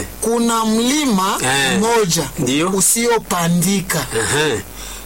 kuna mlima Eh. mmoja Ndio. usiopandika Aha.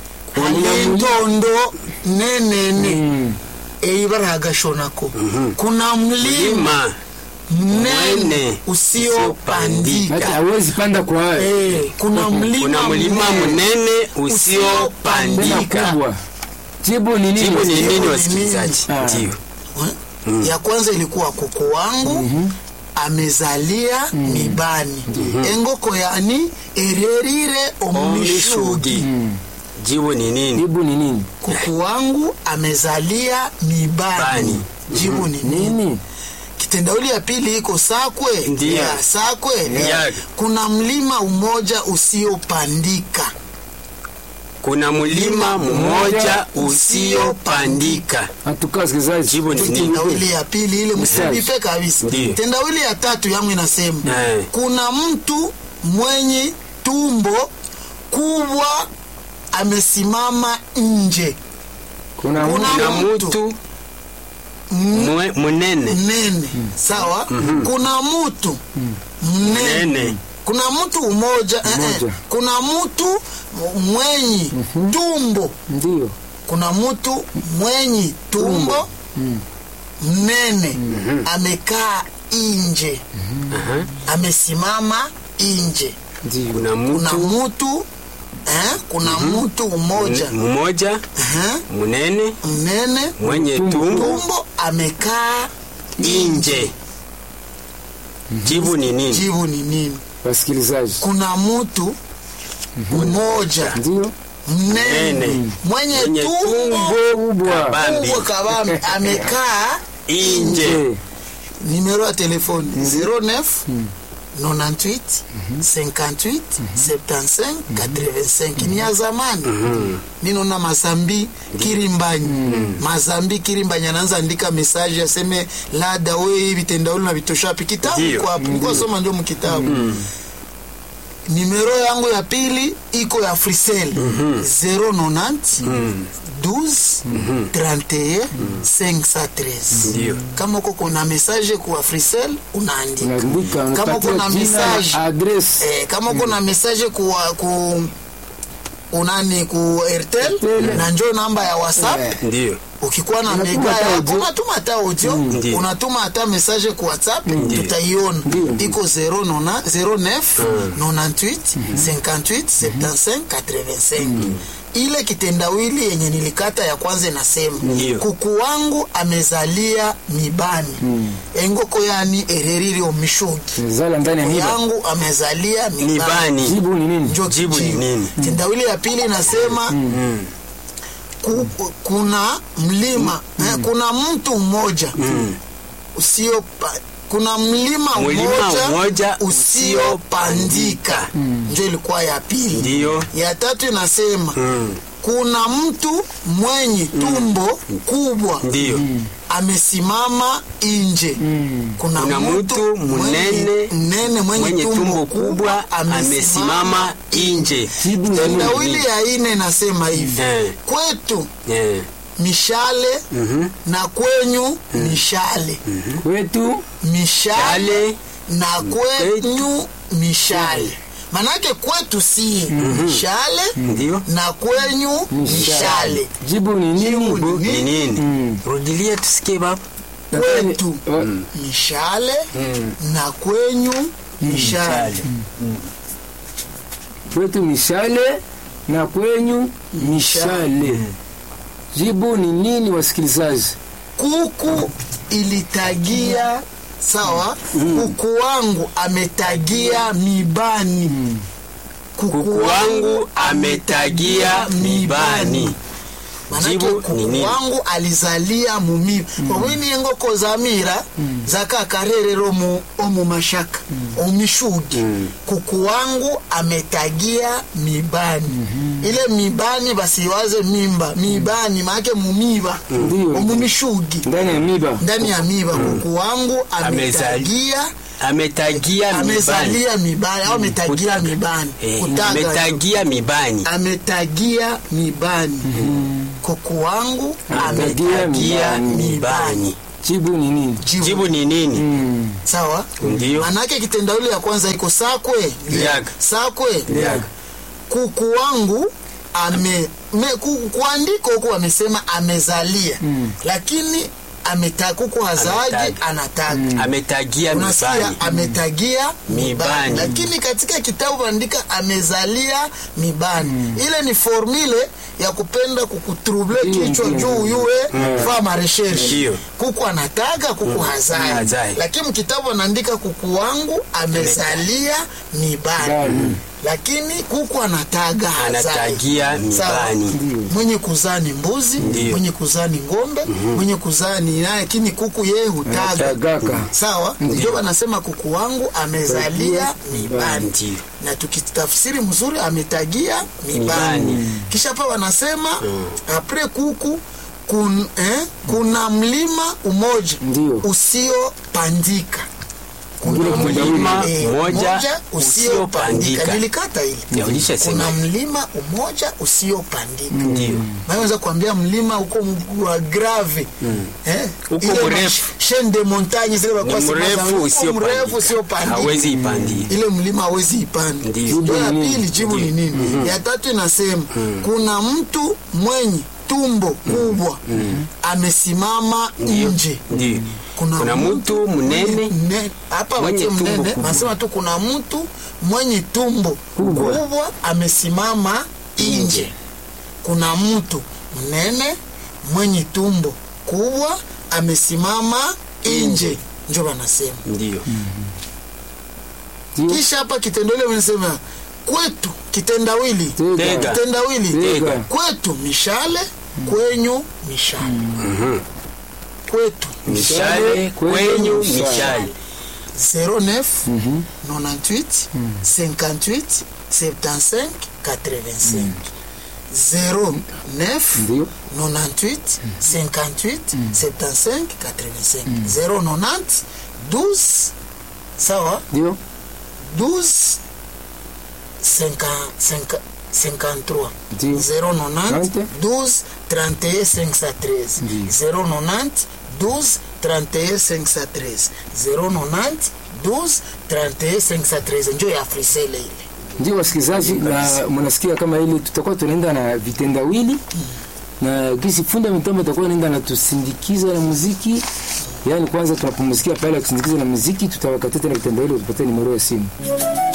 aliendondo nenene eibara hagashonako kuna mlima Lima mnene Mwene usiopandika hata hawezi panda kwa hayo Eh, kuna mlima kuna mlima mnene mnene tena usiopandika. kubwa jibu ni nini Jibu ni Jibu nini, ni wasikilizaji? Ah. Ndio. ya kwanza ilikuwa kuku wangu amezalia mibani engoko yani ererire omishugi Omishugi. Jibu ni nini? jibu ni nini kuku wangu amezalia mibani Bani. jibu ni nini nini kitendawili ya pili iko sakwe Ndiyo. ya sakwe Ya. kuna mlima umoja usiopandika Kuna mlima mmoja usiopandika. hatukaa wasikilizaji Jibu ni nini? tendawili ya pili ile msibipe kabisa Ndiyo. tendawili ya tatu yangu inasema Eh. kuna mtu mwenye tumbo kubwa amesimama nje kuna kuna Kuna mtu mtu mwe- mnene mnene sawa kuna mtu mnene mnene kuna mtu umoja eh, eh. Mmoja. kuna mtu mwenye tumbo ndio kuna mtu mwenye tumbo mnene amekaa nje amesimama nje ndio kuna kuna mtu mtu eh, kuna mtu mmoja mmoja eh, mnene mnene mwenye Tumbo. tumbo tumbo amekaa nje. Jibu ni nini? jibu ni nini wasikilizaji kuna mtu mmoja ndio mnene Mnene. mwenye Mwenye tumbo kubwa kabambi kubwa kabambi amekaa nje. je numero ya telefoni 09 98 58 75 85 ni ya zamani ninona mazambi kirimbanyi mazambi kirimbanyi anaanza andika mesaje aseme lada we hivi tendauli na vitoshapi kitabu Ndio. iko hapo nilikuwa soma ndio mkitabu nimero yangu ya pili iko ya frisel 090 12 31 513 Ndio. kama uko kuna message kwa frisel unaandika unaandika kama uko na unapatia jina message address eh, kama uko na message kwa ku unani ku airtel Airtel. na njo namba ya whatsapp Eh. Ndio. ukikuwa na Unatuma mega hata yako audio. unatuma hata audio Ndio. unatuma hata message kwa whatsapp tutaiona Ndio. iko 09 09 98 58 75 85 ile kitendawili yenye nilikata ya kwanza inasema Ndio. kuku wangu amezalia mibani engoko yani ereriri omishugi zala ndani ya kuku miba yangu amezalia mibani Mibani. jibu ni nini Njo Jibu ni kijibu. nini? Tendawili ya pili inasema ku, kuna mlima eh, kuna mtu mmoja usio pa- kuna mlima Mlima mmoja mmoja usiopandika njo ilikuwa ya pili Ndio. ya tatu inasema Mm. kuna mtu mwenye tumbo kubwa Ndio. amesimama nje kuna, Kuna mtu mnene mnene mwenye, Mwenye tumbo kubwa amesimama nje. jibu ni nini tendawili ya ine inasema hivi Eh. kwetu Eh. mishale Mhm. na kwenyu mishale kwetu mishale Yale na kwenyu mishale manake kwetu si mishale ndio. na kwenyu mishale jibu ni nini Jibu Bu- ni Ni nini? Mm. Rudilia tusikie baba. kwetu Wa- mishale na kwenyu mishale kwetu mishale na kwenyu mishale jibu ni nini wasikilizaji kuku ilitagia sawa kuku wangu ametagia mibani Kuku wangu ametagia mibani. manake Jibu ni kuku nini? wangu alizalia mumiba omwini engoko zamira zakakarerero mu omu mashaka omishugi kuku wangu ametagia mibani ile mibani basiwaze mimba mibani maake mumiba Ndio. omumishugi ndani ya miba ndani ya miba kuku wangu ametagia Ametagia mibani. amezalia mibani au ametagia mibani Eh, kutaga ametagia mibani. ametagia mibani kuku wangu Ametagia ametagia mibani. mibani jibu ni nini jibu, jibu ni nini Mm. sawa Ndiyo. manake kitendawili ya kwanza iko sakwe Liaga. sakwe Liaga. kuku wangu ame me, ku, kuandiko huku amesema amezalia Mm. lakini ameta kuku hazaji Ametaga. anataga ametagia unasikia mibani ametagia mibani Mibani. lakini katika kitabu andika amezalia mibani ile ni formule ya kupenda kukutrouble Ndiyo, kichwa ndiyo, juu ndiyo. yuwe fa mareshershe Ndiyo. kuku anataga kuku hazai Hazai. lakini kitabu anaandika kuku wangu amezalia mibani Bani. lakini kuku anataga hazai anatagia Sawa. mibani Ndiyo. mwenye kuzaa ni mbuzi Ndiyo. mwenye kuzaa ni ng'ombe mwenye kuzaa ni naye lakini kuku yeye hutaga Anatagaka. sawa ndio wanasema kuku wangu amezalia mibani Ndiyo. na tukitafsiri mzuri ametagia mibani Mibani. kisha pa wanasema apre kuku kun, eh, kuna mlima umoja Ndiyo. usiopandika Ule kuna mlima eh, mmoja usiopandika usiopandika. nilikata Ya, hili ulishasema. kuna mlima umoja usiopandika Ndiyo. naweza kuambia mlima huko wa grave eh, Huko ile mrefu. ma- chaîne de montagne zile ni walikuwa sema za- mrefu huko mrefu usiopandika usiopandika hawezi ipandia ile mlima hawezi ipanda Ndiyo. ndio ya Jibu ni pili nini? jibu ni nini ya tatu inasema kuna mtu mwenye tumbo kubwa amesimama nje Ndiyo. kuna mtu mnene mne- hapa Mwenye watie tumbo mnene kubwa. nasema tu kuna mtu mwenye tumbo Kubwa. kubwa amesimama nje kuna mtu mnene mwenye tumbo kubwa amesimama nje njo wanasema ndio Ndiyo. kisha hapa kitendawili wanasema kwetu kitendawili Tega. kitendawili Tega. kwetu mishale kwenyu mishale kwetu mishale kwenyu mishale 09 98 58 75 85 09 Ndiyo. 98 58 75 85 090 12 sawa Ndiyo. 12 50 50 53 Ndiyo. 090 12 31 513 Ndiyo. 090 12 31 513 090 12 31 513 njo ya frisele ile ndio wasikilizaji na mnasikia kama ili tutakuwa tunaenda na vitendawili na gisi funda mitambo itakuwa naenda na tusindikiza na muziki yaani kwanza tunapumzikia pale ya kusindikiza na muziki tutawakatia tena vitendawili tupatie nimero ya simu